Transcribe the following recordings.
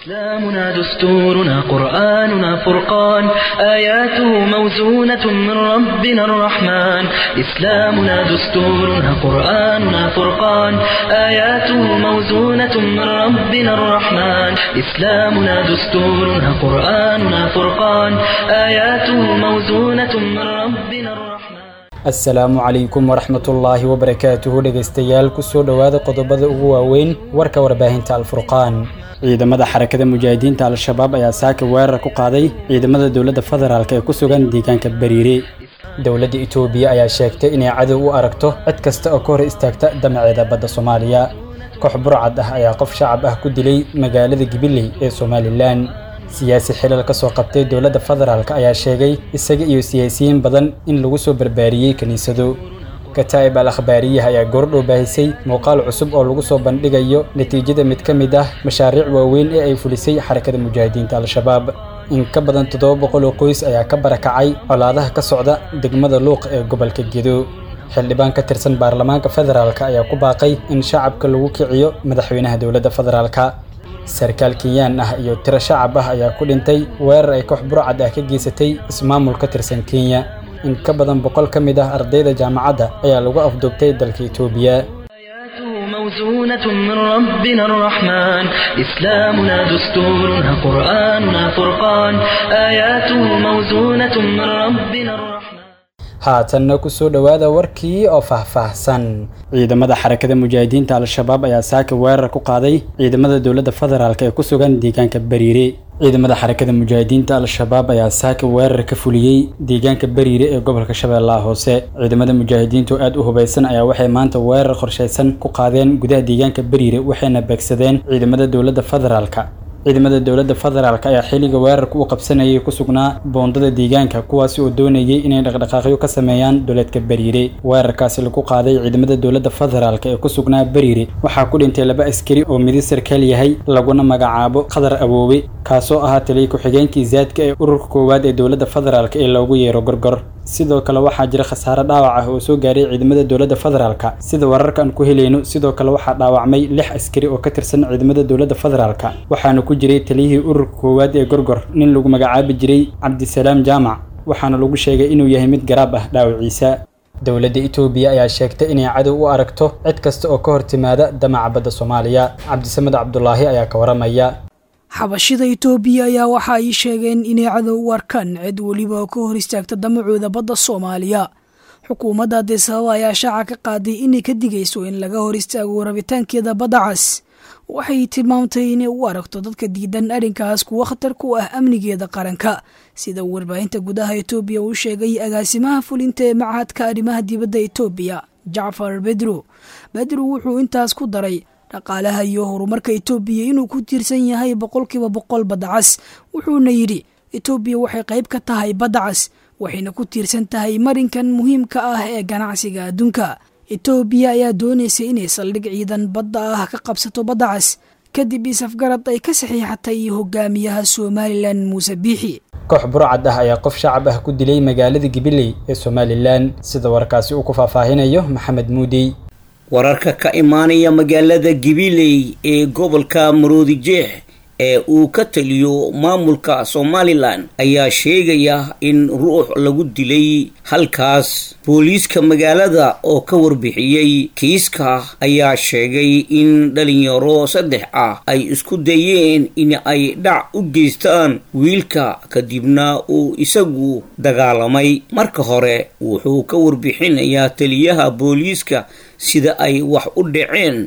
إسلامنا دستورنا قرآننا فرقان آياته موزونة من ربنا الرحمن إسلامنا دستورنا قرآننا فرقان آياته موزونة من ربنا الرحمن إسلامنا دستورنا قرآننا فرقان آياته موزونة من ربنا الرحمن asalaamu calaykum waraxmatullaahi wabarakaatuhu dhegaystayaal kusoo dhowaada qodobada ugu waaweyn warka warbaahinta alfurqaan ciidamada xarakada mujaahidiinta al-shabaab ayaa saaka weerar ku qaaday ciidamada dowladda federaalk ee ku sugan deegaanka bariire dowladda itoobiya ayaa sheegtay inay cadow u aragto cid kasta oo ka hor istaagta damaceeda badda soomaaliya koox burcad ah ayaa qof shacab ah ku dilay magaalada gibiley ee somalilan siyaasi xilal ka soo qabtay dowladda federaalk ayaa sheegay isaga iyo siyaasiyiin badan in lagu soo barbaariyey kiniisado kataa'ib al akhbaariyaha ayaa goordhow baahisay muuqaal cusub oo lagu soo bandhigayo natiijada mid ka mid ah mashaariic waaweyn ee ay fulisay xarakada mujaahidiinta al-shabaab in ka badan toddoba boqol oo qoys ayaa ka barakacay colaadaha ka socda degmada luuq ee gobolka gedo xildhibaan ka tirsan baarlamaanka federaalk ayaa ku baaqay in shacabka lagu kiciyo madaxweynaha dowladda federaalk sarkaal kenyaan ah iyo tiro shacab ah ayaa ku dhintay weerar ay koox burcad ah ka geysatay ismaamul ka tirsan kenya in ka badan boqol ka mid ah ardayda jaamacadda ayaa lagu afduubtay dalka itoobiya آياته موزونة من ربنا الرحمن إسلامنا دستورنا قرآننا فرقان آياته موزونة من ربنا الرحمن haatanna kusoo dhowaada warkii oo faahfaahsan ciidamada xarakada mujaahidiinta al-shabaab ayaa saaka weerar ku qaaday ciidamada dowladda federaalk ee ku sugan deegaanka bariire ciidamada xarakada mujaahidiinta al-shabaab ayaa saaka weerar ka fuliyey deegaanka bariire ee gobolka shabeellaha hoose ciidamada mujaahidiintu aad u hubaysan ayaa waxay maanta weerar qorshaysan ku qaadeen gudaha deegaanka bariire waxayna beegsadeen ciidamada dowladda federaalk ciidamada dowladda federaalk ayaa xilliga weerarka u qabsanayay ku sugnaa boondada deegaanka kuwaasi oo doonayay inay dhaqdhaqaaqyo ka sameeyaan dowladka bariire weerarkaasi lagu qaaday ciidamada dowladda federaalk ee ku sugnaa bariire waxaa ku dhintay laba askari oo midi sarkaal yahay laguna magacaabo qadar awoowe kaasoo ahaa taliya ku-xigeenkii zaadka ee ururka koowaad ee dowladda federaalk ee loogu yeero gorgor sidoo kale waxaa jira khasaare dhaawac ah oo soo gaaray ciidamada dowladda federaalk sida wararkaan ku helayno sidoo kale waxaa dhaawacmay lix askari oo ka tirsan ciidamada dowladda federaalk waxaana ku jiray taliyihii ururka koowaad ee gorgor nin lagu magacaabi jiray cabdisalaam jaamac waxaana lagu sheegay inuu yahay mid garaab ah dhaawaciisa dowladda itoobiya ayaa sheegtay inay cadow u aragto cid kasta oo ka hor timaada damaca badda soomaaliya cabdisamed cabdulaahi ayaa ka waramaya xabashida itoobiya ayaa waxa ay sheegeen inay cadow u arkaan cid weliba oo ka hor istaagta damacooda badda soomaaliya xukuumadda adisababa ayaa shaaca ka qaaday inay ka digayso in laga hor istaago rabitaankeeda badda cas waxay tilmaamtay inay u aragto dadka diidan arrinkaas kuwa khatar ku ah amnigeeda qaranka sida warbaahinta gudaha itoobiya uu sheegay agaasimaha fulinta ee machadka arrimaha dibadda itoobiya jacfar bedro bedro wuxuu intaas ku daray dhaqaalaha iyo horumarka itoobiya inuu ku tiirsan yahay boqolkiiba boqol badda cas wuxuuna yidhi itoobiya waxay qayb ka tahay badda cas waxayna ku tiirsan tahay marinkan muhiimka ah ee ganacsiga adduunka itoobiya ayaa doonaysa inay saldhig ciidan badda ah ka qabsato badda cas kadib isafgarad ay ka saxiixatay hogaamiyaha somalilan muuse biixi koox burcad ah ayaa qof shacab ah ku dilay magaalada gibiley ee somalilan sida warkaasi uu ku faahfaahinayo maxamed muudey wararka ka imaanaya magaalada gibiley ee gobolka maroodijeex ee uu ka taliyo maamulka somalilan ayaa sheegaya in ruux lagu dilay halkaas booliiska magaalada oo ka warbixiyey kiiska ayaa sheegay in dhalinyaro saddex ah ay isku dayeen in ay dhac u geystaan wiilka kadibna uu isagu dagaalamay marka hore wuxuu ka warbixinayaa taliyaha booliiska sida ay wax u dhaceen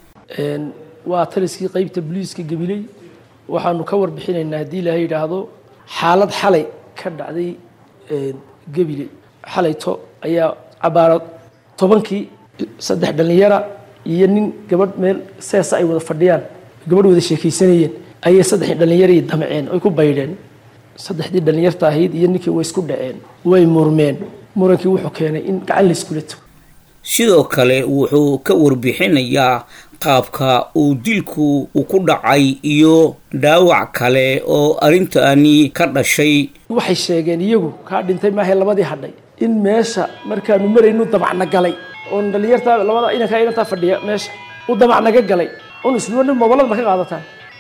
waa taliskii qeybta booliiska gabiley waxaanu ka warbixinaynaa haddii ilaahay yidhaahdo xaalad xalay ka dhacday gebile xalayto ayaa cabaaro tobankii saddex dhallinyara iyo nin gabadh meel seesa ay wada fadhiyaan gabadh wada sheekaysanayeen ayay saddexdii dhallinyarii damceen oy ku baydheen saddexdii dhallinyarta ahayd iyo ninkii way isku dhaceen way murmeen murankii wuxuu keenay in gacan la iskula tago sidoo kale wuxuu ka warbixinayaa qaabka uu dilku u ku dhacay iyo dhaawac kale oo arrintaani ka dhashay waxay sheegeen iyagu kaa dhintay maahay labadii hadhay in meesha markaanu maraynu damacna galay oon dhallinyartaa labada inankaa inantaa fadhiya meesha u damacnaga galay un isluwa nin mobolada ma ka qaadataan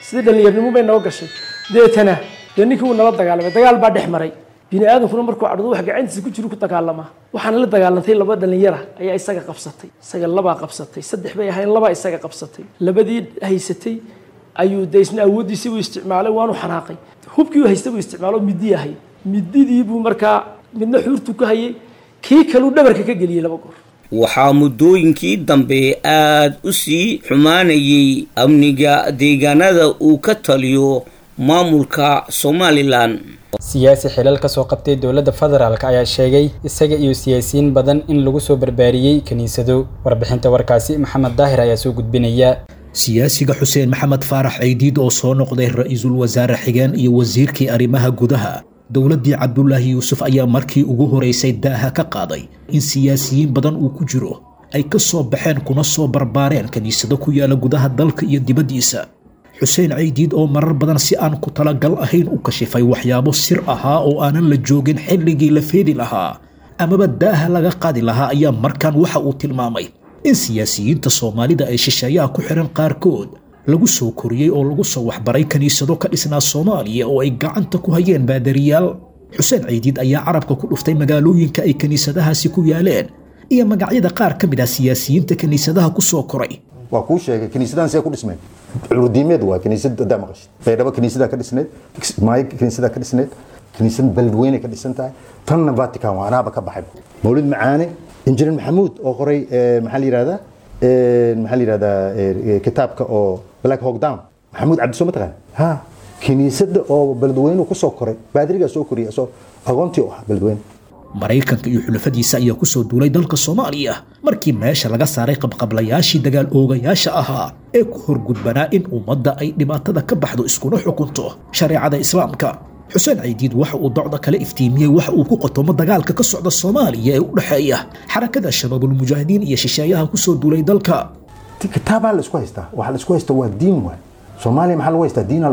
sidii dhallinyarnimo bay noo gashay deetana dee ninkii wuu nala dagaalamay dagaal baa dhex maray bini aadamkuna markuu cadhado wax gacantiisa ku jiro ku dagaalamaa waxaana la dagaalantay laba dhallinyara ayaa isaga qabsatay isaga labaa qabsatay saddex bay ahayn labaa isaga qabsatay labadii haysatay ayuu de isna awooddiisii buu isticmaalay waanu xanaaqay hubkii uu haystay buu isticmaalo midii ahayd mididii buu markaa midna xuurtu ka hayay kii kaluu dhabarka ka geliyey laba goor waxaa muddooyinkii dambe aada u sii xumaanayay amniga deegaanada uu ka taliyo maamulka somalilan siyaasi xilal ka soo qabtay dowladda federaalk ayaa sheegay isaga iyo siyaasiyiin badan in lagu soo barbaariyey kiniisado warbixinta warkaasi maxamed daahir ayaa soo gudbinaya siyaasiga xuseen maxamed faarax ceydiid oo soo noqday ra-iisul wasaare xigeen iyo wasiirkii arrimaha gudaha dowladdii cabdulaahi yuusuf ayaa markii ugu horeysay daaha ka qaaday in siyaasiyiin badan uu ku jiro ay ka soo baxeen kuna soo barbaareen kiniisado ku yaala gudaha dalka iyo dibaddiisa xuseen ceydiid oo marar badan si aan ku talagal ahayn u kashifay waxyaabo sir ahaa oo aanan la joogin xilligii la feedi lahaa amaba daaha laga qaadi lahaa ayaa markan waxa uu tilmaamay in siyaasiyiinta soomaalida ay shisheeyaha ku xihan qaarkood lagu soo koriyey oo lagu soo waxbaray kiniisado ka dhisnaa soomaaliya oo ay gacanta ku hayeen baadariyaal xuseen ceydiid ayaa carabka ku dhuftay magaalooyinka ay kiniisadahaasi ku yaaleen iyo magacyada qaar ka mid ah siyaasiyiinta kiniisadaha ku soo koray waa kuu sheegay kiniisadahan see ku dhismeen curdiimeed waa kiniisad hadaa maqashid baydhabo kiniisadaa ka dhisneed maayo kiniisadaa ka dhisneed kiniisad beledweyne ka dhisan tahay tanna vatican waa anaaba ka baxay mawlid macaane injineer maxamuud oo qoray maxaa la yihahdaa maxaa la yihahdaa kitaabka oo black hawk down maxamuud cabdisoo mataqaan ha kiniisada oo beledweyne kusoo koray baadirigaa soo koriyay asoo aqoontii u ah beledweyne maraykanka iyo xulafadiisa ayaa ku soo duulay dalka soomaaliya markii meesha laga saaray qabqablayaashii dagaal oogayaasha ahaa ee ku horgudbanaa in ummadda ay dhibaatada ka baxdo iskuna xukunto shareecada islaamka xuseen caydiid waxa uu docda kale iftiimiyey waxa uu ku qotomo dagaalka ka socda soomaaliya ee u dhexeeya xarakada shabaabulmujaahidiin iyo shisheeyaha ku soo duulay dalka kitaabaa la isku haystaa waxa la isku haysta waa diin waay soomaaliya maxaa lagu haystaa diin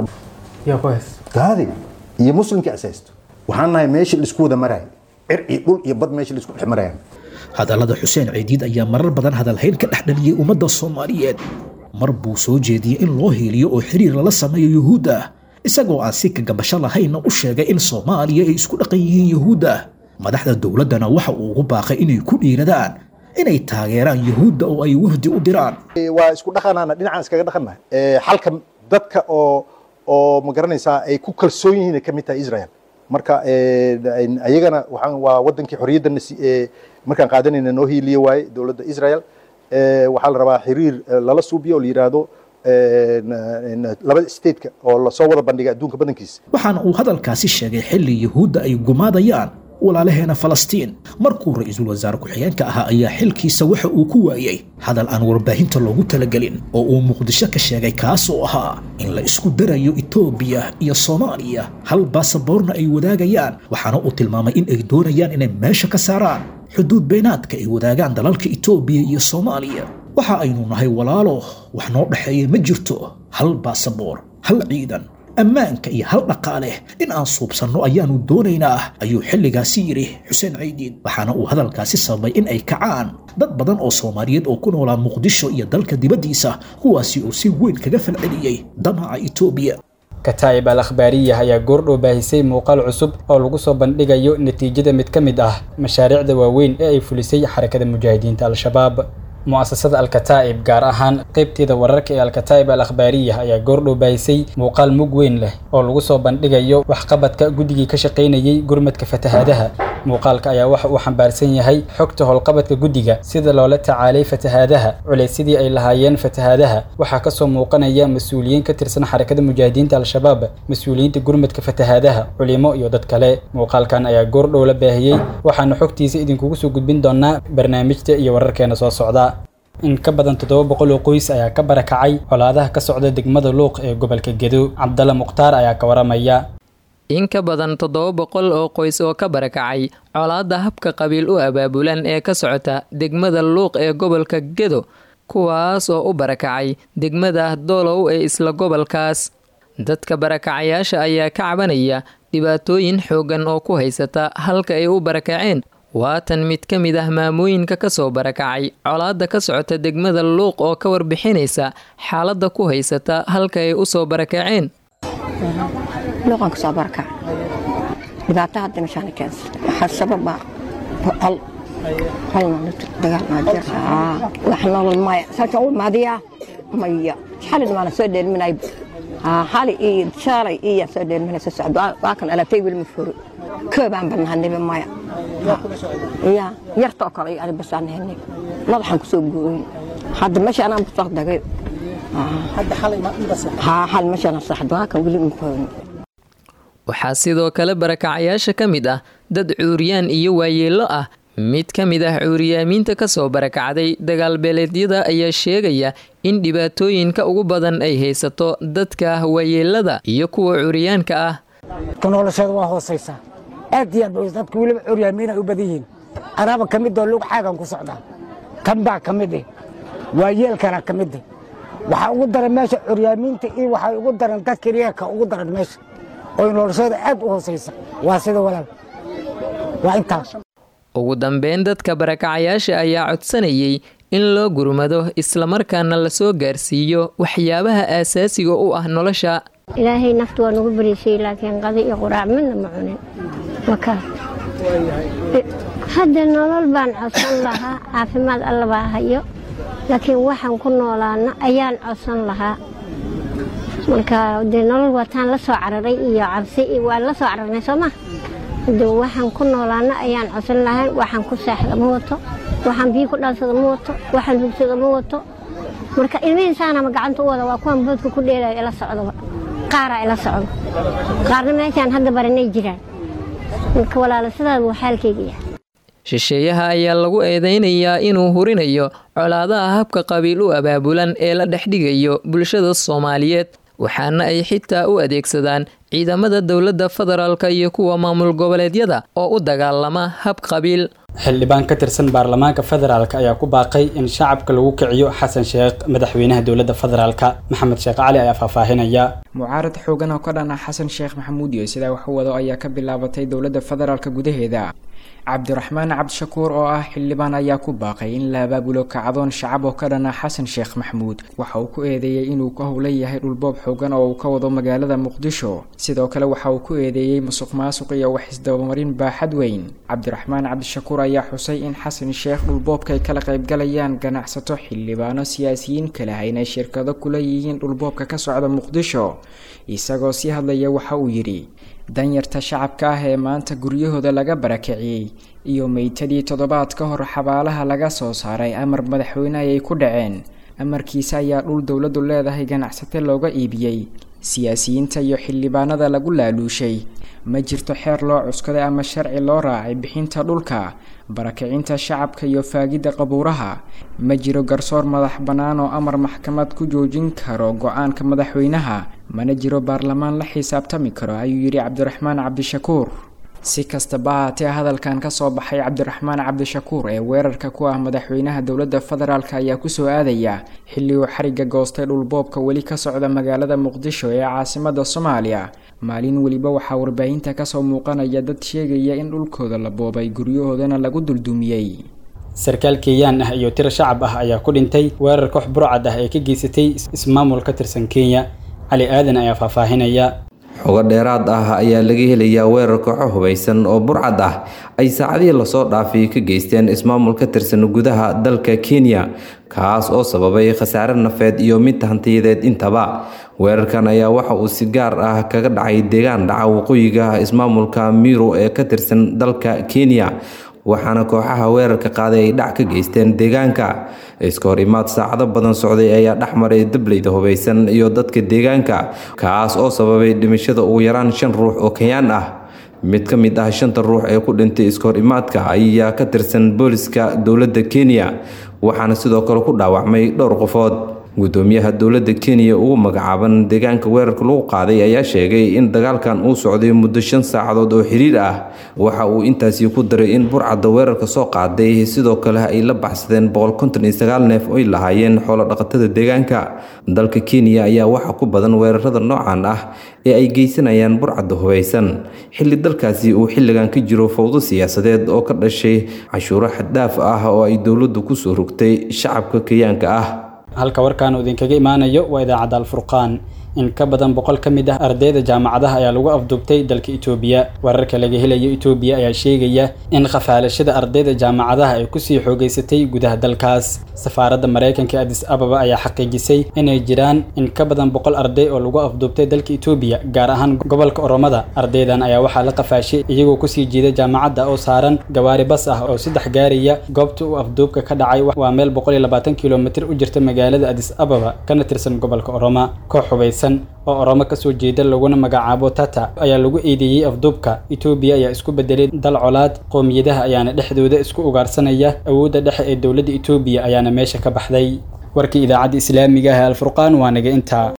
gaadi iyo muslimkii asaysto waxaan nahay meeshii la isku wada maraay cir iyo dhul iyo bad meeshii la isku dhex maraya hadallada xuseen ceydiid ayaa marar badan hadalhayn ka dhex dhaliyey ummadda soomaaliyeed mar buu soo jeediyey in loo heeliyo oo xiriir lala sameeyo yuhuudda isagoo aan si kagabasho lahaynna u sheegay in soomaaliya ay isku dhaqan yihiin yuhuudda madaxda dowladdana waxa uu ugu baaqay inay ku dhiiradaan inay taageeraan yuhuudda oo ay wafdi u diraan waa isku dhaqanaana dhinacaan iskaga dhaqannahay xalka dadka oo oo ma garanaysaa ay ku kalsoon yihiin ka mid tahay israel marka ayagana waxaan waa wadankii xorriyaddana markaan qaadanayna noo hiiliye waaye dowladda israel waxaa la rabaa xiriir lala suubiyo oo la yidhaahdo labada stateka oo lasoo wada bandhigay adduunka badankiisa waxaana uu hadalkaasi sheegay xilli yuhuudda ay gumaadayaan walaalaheena falastiin markuu ra-iisul wasaare ku-xigeenka ahaa ayaa xilkiisa waxa uu ku waayey hadal aan warbaahinta loogu talagelin oo uu muqdisho ka sheegay kaas oo ahaa in la isku darayo etoobiya iyo soomaaliya hal baasaboorna ay wadaagayaan waxaana uu tilmaamay in ay doonayaan inay meesha ka saaraan xuduud beenaadka ay wadaagaan dalalka etoobiya iyo soomaaliya waxa aynu nahay walaalo wax noo dhexeeya ma jirto hal baasaboor hal ciidan ammaanka iyo hal dhaqaale in aan suubsanno ayaannu doonaynaa ayuu xilligaasi yidhi xuseen caydiid waxaana uu hadalkaasi sababay in ay kacaan dad badan oo soomaaliyeed oo ku noolaa muqdisho iyo dalka dibaddiisa kuwaasi oo si weyn kaga falceliyey damaca etoobiya kataa'ib al akhbaariyah ayaa goordhow baahisay muuqaal cusub oo lagu soo bandhigayo natiijada mid ka mid ah mashaariicda waaweyn ee ay fulisay xarakada mujaahidiinta al-shabaab mu'asasada alkataa'ib gaar ahaan qaybteeda wararka ee alkataa'ib al akhbaariyah ayaa goordhow baahisay muuqaal mug weyn leh oo lagu soo bandhigayo waxqabadka guddigii ka shaqaynayey gurmadka fatahaadaha muuqaalka ayaa waxa uu xambaarsan yahay xogta howlqabadka guddiga sida loola tacaalay fatahaadaha culaysyadii ay lahaayeen fatahaadaha waxaa kasoo muuqanaya mas-uuliyiin ka tirsan xarakada mujaahidiinta al-shabaab mas-uuliyiinta gurmadka fatahaadaha culimo iyo dad kale muuqaalkan ayaa goordhow la baahiyey waxaanu xogtiisa idinkugu soo gudbin doonaa barnaamijta iyo wararkeena soo socda in ka badan toddoba boqol oo qoys ayaa ka barakacay colaadaha ka socda degmada luuq ee gobolka gedo cabdalla mukhtaar ayaa ka waramaya in ka badan toddoba boqol oo qoys oo ka barakacay colaadda habka qabiil u abaabulan ee ka socota degmada luuq ee gobolka gedo kuwaas oo u barakacay degmada doolow ee isla gobolkaas dadka barakacayaasha ayaa ka cabanaya dhibaatooyin xooggan oo ku haysata halka ay u barakaceen waatan mid ka mid ah maamooyinka kasoo barakacay colaadda ka socota degmada luuq oo ka warbixinaysa xaaladda ku haysata halka ay usoo barakaceen luuqan kasoo barakac dhibaato hadda meeshaan keensata waxaa sababa hal hal maalinta dagaal maa jir wax nolol maya saasaan u imaadiyaa maya xalin maana soo dheelminay hali iyo shaalay iyo soo dheelminaysa socdo waa kan alaabtay wilma furo koobaan bannaaniba maya ya yartoo kale ani basaan henay madaxaan kusoo gooyin hadda meesha anaan busoo dagay hal meeshaan saxdo waa kan weli mafoonin waxaa sidoo kale barakacayaasha ka mid ah dad cuuriyaan iyo waayeello ah mid ka mid ah cuuriyaamiinta kasoo barakacday dagaalbeeleedyada ayaa sheegaya in dhibaatooyinka ugu badan ay haysato dadka waayeelada iyo kuwa cuuriyaanka ah nolosheeda waa hoosaysaa aad iyo aad dadka weliba curyaamiin ay u badan yihiin anaaba ka mid oo lug xaagan ku socdaa kan baa ka mid eh waayeelkana ka mid eh waxaa ugu daran meesha curyaamiinta iyo waxay ugu daran dadka riyaaka ugu daran meesha oo nolosheeda aad u hoosaysa waa sida walaal waa intaas ugu dambeyn dadka barakacayaasha ayaa codsanayay in loo gurmado islamarkaana lasoo gaarsiiyo waxyaabaha aasaasiga u ah nolosha ilaahay naftu waa nagu bariisay laakiin qadi iyo quraac midna ma cunin makaas hadda nolol baan codsan lahaa caafimaad alla baa hayo laakiin waxaan ku noolaana ayaan codsan lahaa marka dee nolol waataan la soo cararay iyo cabsi waan la soo cararnay soo ma de waxaan ku noolaana ayaan codsan lahayn waxaan ku saaxda ma wato waxaan biyo ku dhaansada ma wato waxaan hugsada ma wato marka ilmihiisaanama gacanta u wada waa kuwan boodka ku dheelayo ila socdaba qaaraa ila socdo qaarna meeshaan hadda baranay jiraan marka walaala sidaas buu xaalkayga yahay shisheeyaha ayaa lagu eedeynayaa inuu hurinayo colaadaha habka qabiil u abaabulan ee la dhexdhigayo bulshada soomaaliyeed waxaana ay xitaa u adeegsadaan ciidamada dowladda federaalk iyo kuwa maamul goboleedyada oo u dagaalama hab qabiil xildhibaan ka tirsan baarlamaanka federaalk ayaa ku baaqay in shacabka lagu kiciyo xasan sheekh madaxweynaha dowladda federaalk maxamed sheekh cali ayaa faahfaahinaya mucaarad xoogan oo ka dhan ah xasan sheekh maxamuud iyo sidaa wax u wado ayaa ka bilaabatay dowladda federaalk gudaheeda cabdiraxmaan cabdishakuur oo ah xildhibaan ayaa ku baaqay in la abaabulo kacdoon shacab oo ka dhan ah xasan sheekh maxamuud waxa uu ku eedeeyey inuu ka howlan yahay dhulboob xoogan oo uu ka wado magaalada muqdisho sidoo kale waxa uu ku eedeeyey musuq maasuq iyo wax isdabamarin baaxad weyn cabdiraxmaan cabdishakuur ayaa xusay in xasan sheekh dhulboobka ay kala qaybgalayaan ganacsato xildhibaano siyaasiyiin kale ah inay shirkado kula yihiin dhulboobka ka socda muqdisho isagoo sii hadlaya waxa uu yidhi danyarta shacabka ah ee maanta guryahooda laga barakiciyey iyo meytadii toddobaad ka hor xabaalaha laga soo saaray amar madaxweyne ayay ku dhaceen amarkiisa ayaa dhul dowladdu leedahay ganacsate looga iibiyey siyaasiyiinta iyo xildhibaanada lagu laaluushay ma jirto xeer loo cuskaday ama sharci loo raacay bixinta dhulka barakicinta shacabka iyo faagidda qabuuraha ma jiro garsoor madax bannaan oo amar maxkamad ku joojin karo go-aanka madaxweynaha mana jiro baarlamaan la xisaabtami karo ayuu yidhi cabdiraxmaan cabdishakuur si kastaba haatee hadalkan kasoo baxay cabdiraxmaan cabdishakuur ee weerarka ku ah madaxweynaha dowladda federaalk ayaa kusoo aadaya xilli uu xariga goostay dhulboobka weli ka socda magaalada muqdisho ee caasimada soomaaliya maalin weliba waxaa warbaahinta kasoo muuqanaya dad sheegaya in dhulkooda la boobay guryahoodana lagu duldumiyey sarkaal kenyaan ah iyo tiro shacab ah ayaa ku dhintay weerar koox burcad ah ee ka geysatay ismaamul ka tirsan kenya cali aadan ayaa faahfaahinaya xogo dheeraad ah ayaa laga helayaa weerar kooxo hubaysan oo burcad ah ay saacadihii lasoo dhaafay ka geysteen ismaamul ka tirsan gudaha dalka kenya kaas oo sababay khasaare nafeed iyo mid hantiyadeed intaba weerarkan ayaa waxa uu si gaar ah kaga dhacay deegaan dhaca waqooyiga ismaamulka miro ee ka tirsan dalka kenya waxaana kooxaha weerarka qaaday ay dhac ka geysteen deegaanka iska hor imaad saacado badan socday ayaa dhex maray dableyda hubaysan iyo dadka deegaanka kaas oo sababay dhimashada ugu yaraan shan ruux oo kenyaan ah mid ka mid ah shanta ruux ee ku dhintay iska hor imaadka ayaa ka tirsan booliska dowladda kenya waxaana sidoo kale ku dhaawacmay dhowr qofood gudoomiyaha dowladda kenya ugu magacaaban deegaanka weerarka lagu qaaday ayaa sheegay in dagaalkan uu socday muddo shan saacadood oo xiriir ah waxa uu intaasi ku daray in burcadda weerarka soo qaaday sidoo kale ay la baxsadeen neef oy lahaayeen xoolo dhaqatada deegaanka dalka kenya ayaa waxa ku badan weerarada noocan ah ee ay geysanayaan burcadda hubaysan xilli dalkaasi uu xilligan ka jiro fowdo siyaasadeed oo ka dhashay cashuuro xaddhaaf ah oo ay dowladdu kusoo rogtay shacabka kenyaanka ah halka warkaan uu idinkaga imaanayo waa idaacadda alfurqaan in ka badan boqol ka mid ah ardayda jaamacadaha ayaa lagu afduubtay dalka itoobiya wararka laga helayo itoobiya ayaa sheegaya in khafaalashada ardayda jaamacadaha ay kusii xoogeysatay gudaha dalkaas safaaradda maraykanka ee adis ababa ayaa xaqiijisay inay jiraan in ka badan boqol arday oo lagu afduubtay dalka itoobiya gaar ahaan gobolka oromada ardaydan ayaa waxaa la qafaashay iyagoo kusii jiida jaamacadda oo saaran gawaari bas ah oo saddex gaaraya goobta uu afduubka ka dhacay waa meel boqol iyo labaatan kilomitir u jirta magaalada adis ababa kana tirsan gobolka oroma koox hubaysan oo oromo kasoo jeeda laguna magacaabo tata ayaa lagu eedeeyey afduubka itoobiya ayaa isku bedelay dal colaad qowmiyadaha ayaana dhexdooda isku ugaarsanaya awoodda dhexe ee dowladda itoobiya ayaana meesha ka baxday warkii idaacadda islaamiga ah ee alfurqaan waa naga intaa